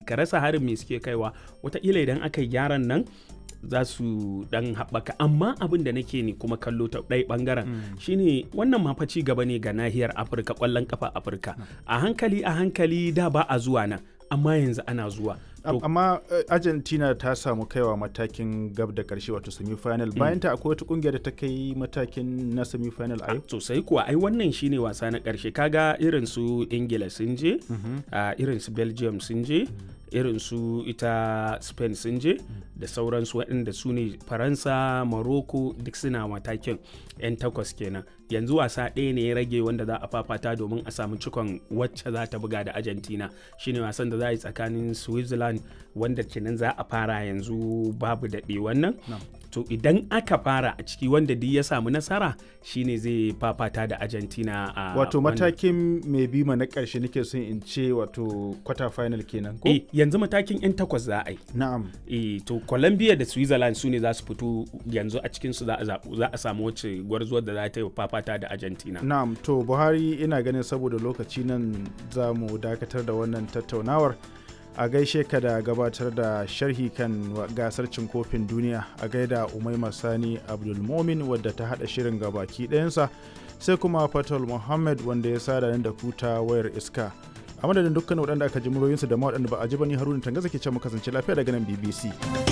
ka rasa harin me suke kaiwa wataƙila idan aka yi gyaran nan za su dan haɓaka amma abin da nake ne kuma kallo ta ɗaya ɓangaren shine wannan ma fa ci gaba ne ga nahiyar afirka ƙwallon kafa afirka a hankali a hankali da ba a zuwa nan amma yanzu ana zuwa Am- amma eh, argentina ta samu kaiwa matakin gab da karshe wato semi-final bayan ta akwai wata kungiyar da ta kai matakin na semi-final a yau sosai kuwa ai wannan shine wasa na ƙarshe kaga irin su ingila sun je a irin su belgium sun je irin su ita spain sun je da sauransu waɗanda su ne faransa morocco duk suna matakin 'yan takwas kenan yanzu wasa ɗaya ne ya rage wanda za a fafata domin a samu cikon wacce za ta buga da argentina shine wasan da za a yi tsakanin switzerland wanda kenan za a fara yanzu babu daɗe wannan to idan aka fara a ciki wanda duk ya samu nasara shine zai fafata da argentina a wato wannan- matakin mai bima na karshe nake son in ce wato quarter final kenan ko eh yanzu matakin 'yan takwas za a yi na'am eh to colombia da switzerland su ne za su fito yanzu a cikinsu za a zaɓu- za a samu wacce gwarzuwar da za ta yi fafata da argentina na'am to buhari ina ganin saboda lokaci nan za mu dakatar da wannan tattaunawar a gaishe ka da gabatar da sharhi kan wa- gasar cin kofin duniya a gaida umaima sani abdulmomin wadda ta hada shirin gabaki ɗayansa sai kuma fatal muhammad wanda ya sada nan da kuta wayar iska a madadin dukkan waɗanda aka ji muryoyinsu da ma waɗanda ba a ji ba ni haruna tangaza ke ce mu kasance lafiya daga nan bbc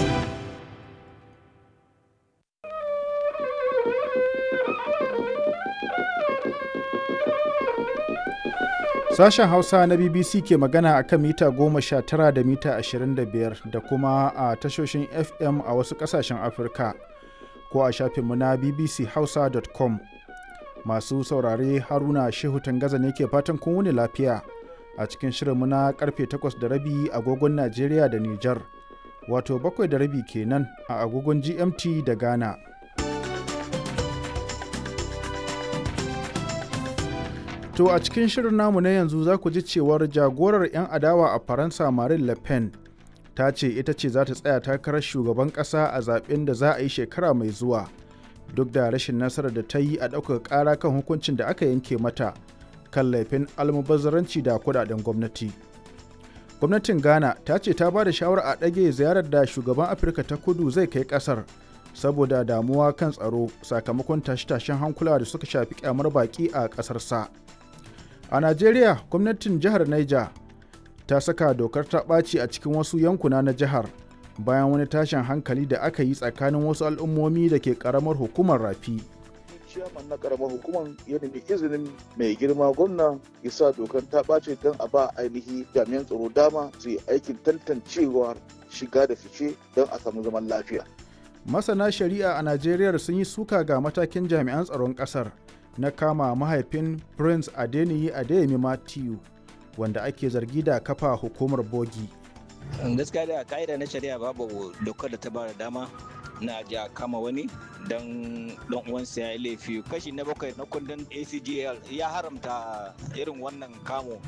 Sashen Hausa na BBC ke magana a kan mita goma sha tara da mita ashirin da biyar da kuma a tashoshin FM a wasu ƙasashen Afirka ko a shafinmu na bbchausa.com. Masu saurare Haruna Shehu Tangaza ne ke fatan kun wuni lafiya a cikin shirinmu na karfe takwas da rabi agogon Najeriya da Nijar, wato bakwai da rabi kenan a agogon GMT da Ghana. To a cikin shirin namu na yanzu za ku ji cewar jagorar 'yan adawa a Faransa Marine Le Pen ta ce ita ce za ta tsaya takarar shugaban ƙasa a zaben da za a yi shekara mai zuwa duk da rashin nasarar da ta yi a ɗaukaka ƙara kan hukuncin da aka yanke mata kan laifin almubazzaranci da kudaden gwamnati. Gwamnatin Ghana ta ce ta ba da shawarar a ɗage ziyarar da shugaban Afirka ta kudu zai kai ƙasar saboda damuwa kan tsaro sakamakon tashe-tashen hankula da suka shafi kyamar baƙi a ƙasar sa. A Najeriya, gwamnatin jihar Niger ta saka dokar ta ɓaci a cikin wasu yankuna na jihar bayan wani tashin hankali da aka yi tsakanin wasu al'ummomi da ke ƙaramar hukumar rafi. ciyaman na karamar hukumar ya nemi izinin mai girma gwamna ya sa dokar ta ɓace don a ba ainihi jami'an tsaro dama su yi aikin tantancewa shiga da fice don a samu zaman lafiya. Masana shari'a a Najeriya sun yi suka ga matakin jami'an tsaron ƙasar na kama mahaifin Prince Adeniyi Adeyemi Matthew wanda ake zargi da kafa hukumar bogi. gaskiya da ka'ida na shari'a babu dokar da ta bada dama na ja kama wani don don uwansa ya yi laifi kashi na bakwai na kundin acgl ya haramta irin wannan kamo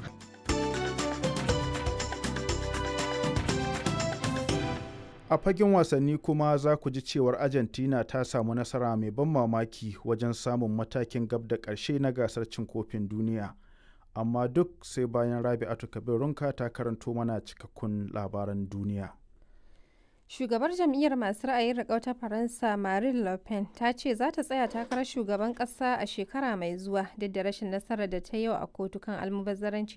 A fagen wasanni kuma za ku ji cewar Argentina ta samu nasara mai ban mamaki wajen samun matakin gab da ƙarshe na gasar cin kofin duniya. Amma duk sai bayan Rabi'atu Kabirunka ta karanto mana cikakkun labaran duniya. Shugabar jam'iyyar masu ra'ayin riƙau ta Faransa Marine Le Pen ta ce za ta tsaya takarar shugaban ƙasa a shekara mai zuwa duk da rashin nasarar da ta yi a kotu kan almubazzaranci